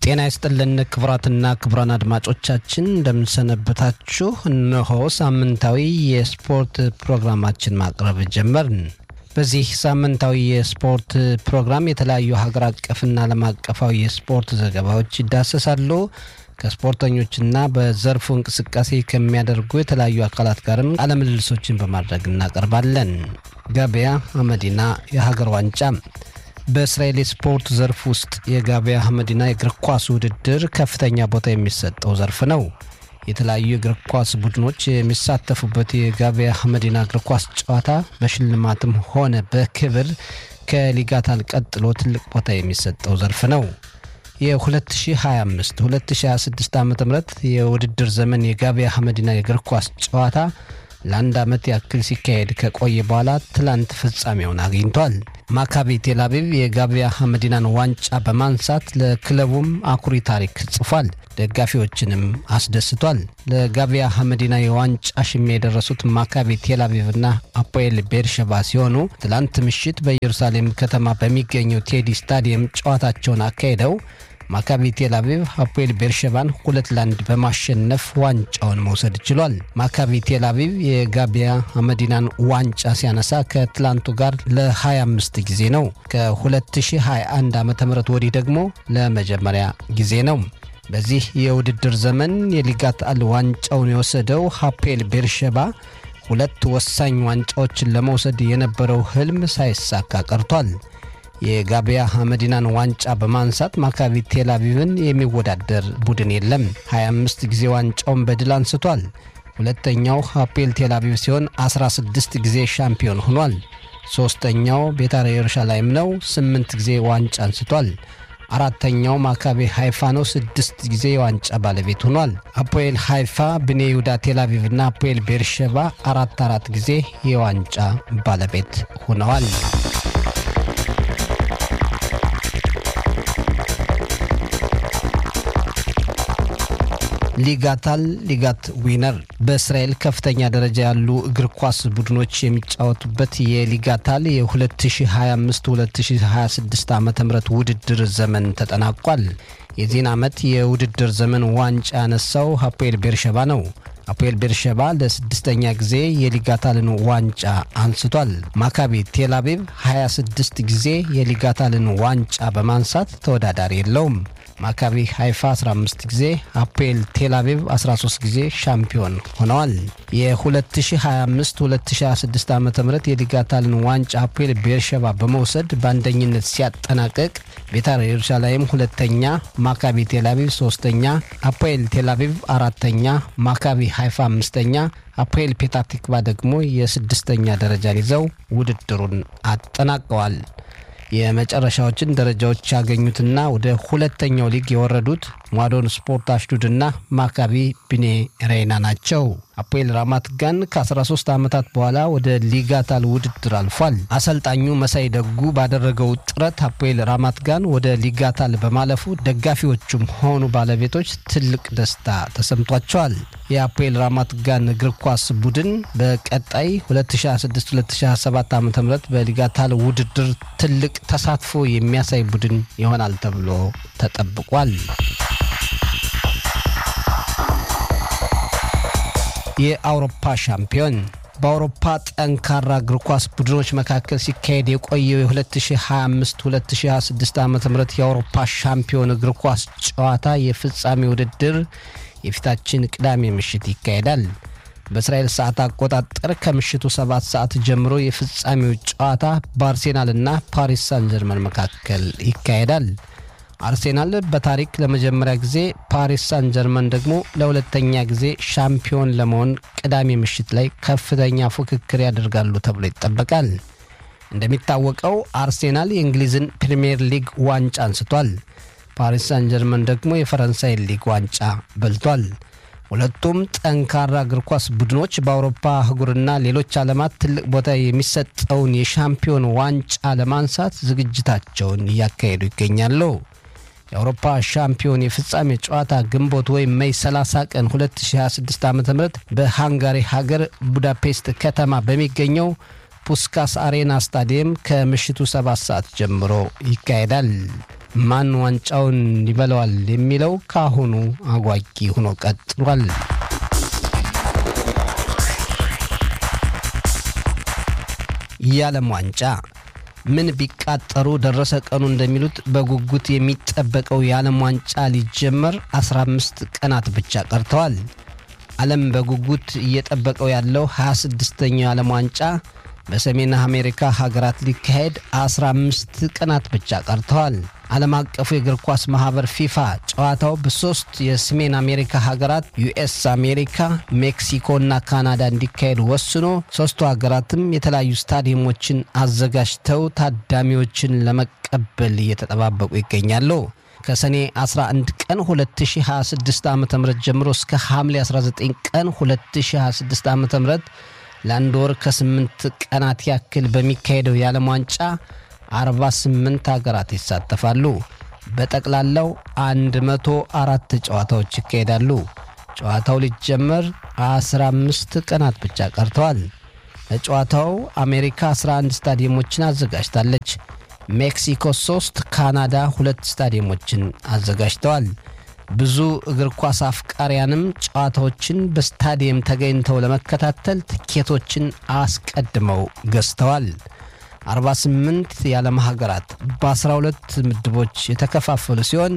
ጤና ይስጥልን ክቡራትና ክቡራን አድማጮቻችን እንደምንሰነበታችሁ። እነሆ ሳምንታዊ የስፖርት ፕሮግራማችን ማቅረብ ጀመርን። በዚህ ሳምንታዊ የስፖርት ፕሮግራም የተለያዩ ሀገር አቀፍና ዓለም አቀፋዊ የስፖርት ዘገባዎች ይዳሰሳሉ። ከስፖርተኞችና በዘርፉ እንቅስቃሴ ከሚያደርጉ የተለያዩ አካላት ጋርም ቃለምልልሶችን በማድረግ እናቀርባለን። ገበያ አመዲና የሀገር ዋንጫ በእስራኤል የስፖርት ዘርፍ ውስጥ የጋቢያ አህመዲና የእግር ኳስ ውድድር ከፍተኛ ቦታ የሚሰጠው ዘርፍ ነው። የተለያዩ የእግር ኳስ ቡድኖች የሚሳተፉበት የጋቢያ አህመዲና እግር ኳስ ጨዋታ በሽልማትም ሆነ በክብር ከሊጋታል ቀጥሎ ትልቅ ቦታ የሚሰጠው ዘርፍ ነው። የ2025 2026 ዓ ም የውድድር ዘመን የጋቢያ አህመዲና የእግር ኳስ ጨዋታ ለአንድ ዓመት ያክል ሲካሄድ ከቆየ በኋላ ትላንት ፍጻሜውን አግኝቷል። ማካቢ ቴልአቪቭ የጋቢያ አህመዲናን ዋንጫ በማንሳት ለክለቡም አኩሪ ታሪክ ጽፏል። ደጋፊዎችንም አስደስቷል። ለጋቢያ አህመዲና የዋንጫ ሽሚያ የደረሱት ማካቢ ቴልአቪቭና አፖኤል ቤርሸባ ሲሆኑ ትላንት ምሽት በኢየሩሳሌም ከተማ በሚገኘው ቴዲ ስታዲየም ጨዋታቸውን አካሂደው ማካቢ ቴልአቪቭ አፖኤል ቤርሸባን ሁለት ለአንድ በማሸነፍ ዋንጫውን መውሰድ ችሏል። ማካቢ ቴልአቪቭ የጋቢያ አህመዲናን ዋንጫ ሲያነሳ ከትላንቱ ጋር ለ25 ጊዜ ነው። ከ2021 ዓ ም ወዲህ ደግሞ ለመጀመሪያ ጊዜ ነው። በዚህ የውድድር ዘመን የሊጋት አል ዋንጫውን የወሰደው አፖኤል ቤርሸባ ሁለት ወሳኝ ዋንጫዎችን ለመውሰድ የነበረው ህልም ሳይሳካ ቀርቷል። የጋቢያ አህመዲናን ዋንጫ በማንሳት ማካቢ ቴልአቪቭን የሚወዳደር ቡድን የለም። 25 ጊዜ ዋንጫውን በድል አንስቷል። ሁለተኛው አፖኤል ቴልአቪቭ ሲሆን 16 ጊዜ ሻምፒዮን ሆኗል። ሦስተኛው ቤታር ኢየሩሳሌም ነው፣ 8 ጊዜ ዋንጫ አንስቷል። አራተኛው ማካቤ ሃይፋ ነው፣ ስድስት ጊዜ የዋንጫ ባለቤት ሆኗል። አፖኤል ሃይፋ፣ ብኔ ይሁዳ ቴልአቪቭ እና አፖኤል ቤርሸባ አራት አራት ጊዜ የዋንጫ ባለቤት ሆነዋል። ሊጋታል ሊጋት ዊነር በእስራኤል ከፍተኛ ደረጃ ያሉ እግር ኳስ ቡድኖች የሚጫወቱበት የሊጋታል የ2025-2026 ዓ ም ውድድር ዘመን ተጠናቋል። የዚህን ዓመት የውድድር ዘመን ዋንጫ ያነሳው አፖኤል ቤርሸባ ነው። አፖኤል ቤርሸባ ለስድስተኛ ጊዜ የሊጋታልን ዋንጫ አንስቷል። ማካቢ ቴልአቪቭ 26 ጊዜ የሊጋታልን ዋንጫ በማንሳት ተወዳዳሪ የለውም። ማካቢ ሃይፋ 15 ጊዜ፣ አፖኤል ቴልአቪቭ 13 ጊዜ ሻምፒዮን ሆነዋል። የ2025-2026 ዓ ም የሊጋታልን ዋንጫ አፖኤል ቤርሸባ በመውሰድ በአንደኝነት ሲያጠናቅቅ ቤታር ኢየሩሳሌም ሁለተኛ፣ ማካቢ ቴልአቪቭ ሶስተኛ፣ አፖኤል ቴልአቪቭ አራተኛ፣ ማካቢ ሃይፋ አምስተኛ፣ አፖኤል ፔታቲክቫ ደግሞ የስድስተኛ ደረጃን ይዘው ውድድሩን አጠናቀዋል። የመጨረሻዎችን ደረጃዎች ያገኙትና ወደ ሁለተኛው ሊግ የወረዱት ሟዶን ስፖርት አሽዱድና ማካቢ ቢኔ ሬና ናቸው። አፖኤል ራማት ጋን ከ13 ዓመታት በኋላ ወደ ሊጋታል ውድድር አልፏል። አሰልጣኙ መሳይ ደጉ ባደረገው ጥረት አፖኤል ራማት ጋን ወደ ሊጋታል በማለፉ ደጋፊዎቹም ሆኑ ባለቤቶች ትልቅ ደስታ ተሰምቷቸዋል። የአፖኤል ራማት ጋን እግር ኳስ ቡድን በቀጣይ 2026-2027 ዓ ም በሊጋታል ውድድር ትልቅ ተሳትፎ የሚያሳይ ቡድን ይሆናል ተብሎ ተጠብቋል። የአውሮፓ ሻምፒዮን በአውሮፓ ጠንካራ እግር ኳስ ቡድኖች መካከል ሲካሄድ የቆየው የ2025-2026 ዓ ም የአውሮፓ ሻምፒዮን እግር ኳስ ጨዋታ የፍጻሜ ውድድር የፊታችን ቅዳሜ ምሽት ይካሄዳል። በእስራኤል ሰዓት አቆጣጠር ከምሽቱ ሰባት ሰዓት ጀምሮ የፍጻሜው ጨዋታ በአርሴናልና ፓሪስ ሳን ጀርመን መካከል ይካሄዳል። አርሴናል በታሪክ ለመጀመሪያ ጊዜ፣ ፓሪስ ሳን ጀርመን ደግሞ ለሁለተኛ ጊዜ ሻምፒዮን ለመሆን ቅዳሜ ምሽት ላይ ከፍተኛ ፉክክር ያደርጋሉ ተብሎ ይጠበቃል። እንደሚታወቀው አርሴናል የእንግሊዝን ፕሪምየር ሊግ ዋንጫ አንስቷል። ፓሪስ ሳን ጀርመን ደግሞ የፈረንሳይ ሊግ ዋንጫ በልቷል። ሁለቱም ጠንካራ እግር ኳስ ቡድኖች በአውሮፓ አህጉርና ሌሎች ዓለማት ትልቅ ቦታ የሚሰጠውን የሻምፒዮን ዋንጫ ለማንሳት ዝግጅታቸውን እያካሄዱ ይገኛሉ። የአውሮፓ ሻምፒዮን የፍጻሜ ጨዋታ ግንቦት ወይም ሜይ 30 ቀን 2026 ዓ ም በሃንጋሪ ሀገር ቡዳፔስት ከተማ በሚገኘው ፑስካስ አሬና ስታዲየም ከምሽቱ 7 ሰዓት ጀምሮ ይካሄዳል። ማን ዋንጫውን ይበለዋል የሚለው ከአሁኑ አጓጊ ሆኖ ቀጥሏል። የዓለም ዋንጫ ምን ቢቃጠሩ ደረሰ ቀኑ እንደሚሉት በጉጉት የሚጠበቀው የዓለም ዋንጫ ሊጀመር 15 ቀናት ብቻ ቀርተዋል። ዓለም በጉጉት እየጠበቀው ያለው 26ኛው የዓለም ዋንጫ በሰሜን አሜሪካ ሀገራት ሊካሄድ 15 ቀናት ብቻ ቀርተዋል። ዓለም አቀፉ የእግር ኳስ ማኅበር ፊፋ ጨዋታው በሦስት የሰሜን አሜሪካ ሀገራት ዩኤስ አሜሪካ፣ ሜክሲኮ እና ካናዳ እንዲካሄድ ወስኖ ሦስቱ ሀገራትም የተለያዩ ስታዲየሞችን አዘጋጅተው ታዳሚዎችን ለመቀበል እየተጠባበቁ ይገኛሉ። ከሰኔ 11 ቀን 2026 ዓ ም ጀምሮ እስከ ሐምሌ 19 ቀን 2026 ዓ ም ለአንድ ወር ከስምንት ቀናት ያክል በሚካሄደው የዓለም ዋንጫ 48 ሀገራት ይሳተፋሉ። በጠቅላላው 104 ጨዋታዎች ይካሄዳሉ። ጨዋታው ሊጀመር 15 ቀናት ብቻ ቀርተዋል። ለጨዋታው አሜሪካ 11 ስታዲየሞችን አዘጋጅታለች። ሜክሲኮ 3፣ ካናዳ ሁለት ስታዲየሞችን አዘጋጅተዋል። ብዙ እግር ኳስ አፍቃሪያንም ጨዋታዎችን በስታዲየም ተገኝተው ለመከታተል ትኬቶችን አስቀድመው ገዝተዋል። 48 የዓለም ሀገራት በ12 ምድቦች የተከፋፈሉ ሲሆን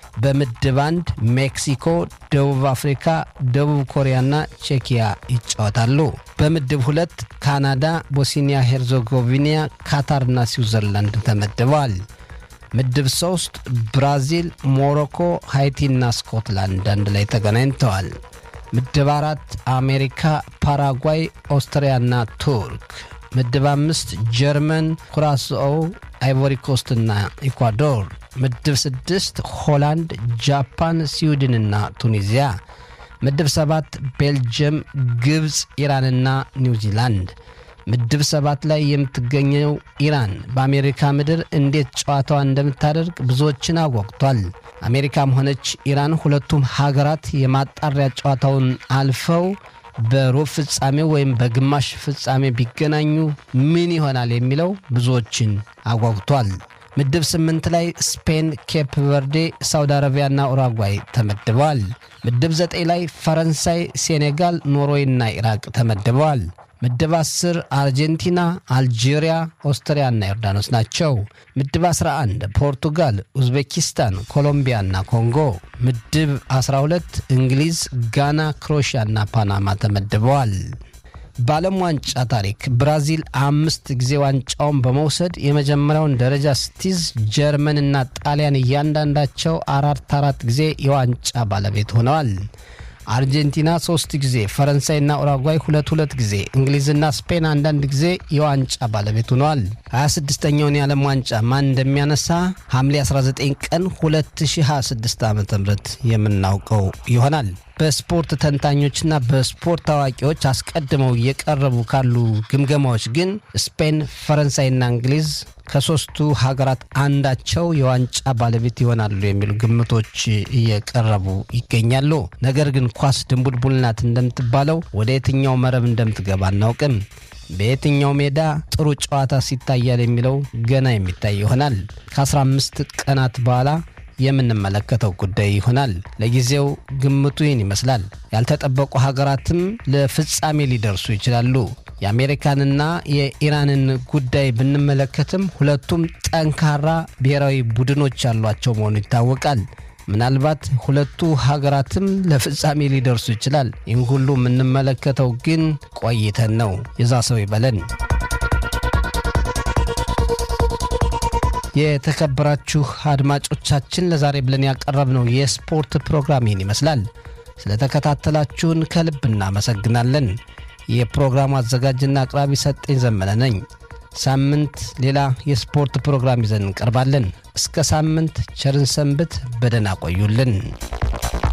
በምድብ አንድ ሜክሲኮ፣ ደቡብ አፍሪካ፣ ደቡብ ኮሪያና ቼኪያ ይጫወታሉ። በምድብ ሁለት ካናዳ፣ ቦስኒያ ሄርዞጎቪና፣ ካታርና ስዊዘርላንድ ተመድበዋል። ምድብ ሶስት ብራዚል፣ ሞሮኮ፣ ሃይቲና ስኮትላንድ አንድ ላይ ተገናኝተዋል። ምድብ አራት አሜሪካ፣ ፓራጓይ፣ ኦስትሪያና ቱርክ። ምድብ አምስት ጀርመን፣ ኩራስኦ፣ አይቮሪኮስትና ኢኳዶር። ምድብ ስድስት ሆላንድ፣ ጃፓን፣ ስዊድንና ቱኒዚያ። ምድብ ሰባት ቤልጅየም፣ ግብፅ፣ ኢራንና ኒውዚላንድ። ምድብ ሰባት ላይ የምትገኘው ኢራን በአሜሪካ ምድር እንዴት ጨዋታዋን እንደምታደርግ ብዙዎችን አጓጉቷል። አሜሪካም ሆነች ኢራን ሁለቱም ሀገራት የማጣሪያ ጨዋታውን አልፈው በሩብ ፍጻሜ ወይም በግማሽ ፍጻሜ ቢገናኙ ምን ይሆናል የሚለው ብዙዎችን አጓጉቷል። ምድብ ስምንት ላይ ስፔን፣ ኬፕ ቨርዴ፣ ሳውዲ አረቢያና ኡራጓይ ተመድበዋል። ምድብ ዘጠኝ ላይ ፈረንሳይ፣ ሴኔጋል፣ ኖርዌይና ኢራቅ ተመድበዋል። ምድብ 10 አርጀንቲና፣ አልጄሪያ፣ ኦስትሪያና ዮርዳኖስ ናቸው። ምድብ 11 ፖርቱጋል፣ ኡዝቤኪስታን፣ ኮሎምቢያና ኮንጎ። ምድብ 12 እንግሊዝ፣ ጋና፣ ክሮኤሽያና ፓናማ ተመድበዋል። በዓለም ዋንጫ ታሪክ ብራዚል አምስት ጊዜ ዋንጫውን በመውሰድ የመጀመሪያውን ደረጃ ስትይዝ ጀርመንና ጣሊያን እያንዳንዳቸው አራት አራት ጊዜ የዋንጫ ባለቤት ሆነዋል። አርጀንቲና ሶስት ጊዜ፣ ፈረንሳይና ኡራጓይ ሁለት ሁለት ጊዜ፣ እንግሊዝና ስፔን አንዳንድ ጊዜ የዋንጫ ባለቤት ሆነዋል። 26ኛውን የዓለም ዋንጫ ማን እንደሚያነሳ ሐምሌ 19 ቀን 2026 ዓ ም የምናውቀው ይሆናል። በስፖርት ተንታኞችና በስፖርት አዋቂዎች አስቀድመው እየቀረቡ ካሉ ግምገማዎች ግን ስፔን፣ ፈረንሳይና እንግሊዝ ከሶስቱ ሀገራት አንዳቸው የዋንጫ ባለቤት ይሆናሉ የሚሉ ግምቶች እየቀረቡ ይገኛሉ። ነገር ግን ኳስ ድንቡልቡል ናት እንደምትባለው ወደ የትኛው መረብ እንደምትገባ አናውቅም። በየትኛው ሜዳ ጥሩ ጨዋታ ሲታያል የሚለው ገና የሚታይ ይሆናል። ከ15 ቀናት በኋላ የምንመለከተው ጉዳይ ይሆናል። ለጊዜው ግምቱ ይህን ይመስላል። ያልተጠበቁ ሀገራትም ለፍጻሜ ሊደርሱ ይችላሉ። የአሜሪካንና የኢራንን ጉዳይ ብንመለከትም ሁለቱም ጠንካራ ብሔራዊ ቡድኖች ያሏቸው መሆኑ ይታወቃል። ምናልባት ሁለቱ ሀገራትም ለፍጻሜ ሊደርሱ ይችላል። ይህን ሁሉ የምንመለከተው ግን ቆይተን ነው። የዛ ሰው ይበለን። የተከበራችሁ አድማጮቻችን ለዛሬ ብለን ያቀረብነው የስፖርት ፕሮግራም ይህን ይመስላል። ስለተከታተላችሁን ከልብ እናመሰግናለን። የፕሮግራሙ አዘጋጅና አቅራቢ ሰጠኝ ዘመነ ነኝ። ሳምንት ሌላ የስፖርት ፕሮግራም ይዘን እንቀርባለን። እስከ ሳምንት ቸርን ሰንብት። በደህና ቆዩልን።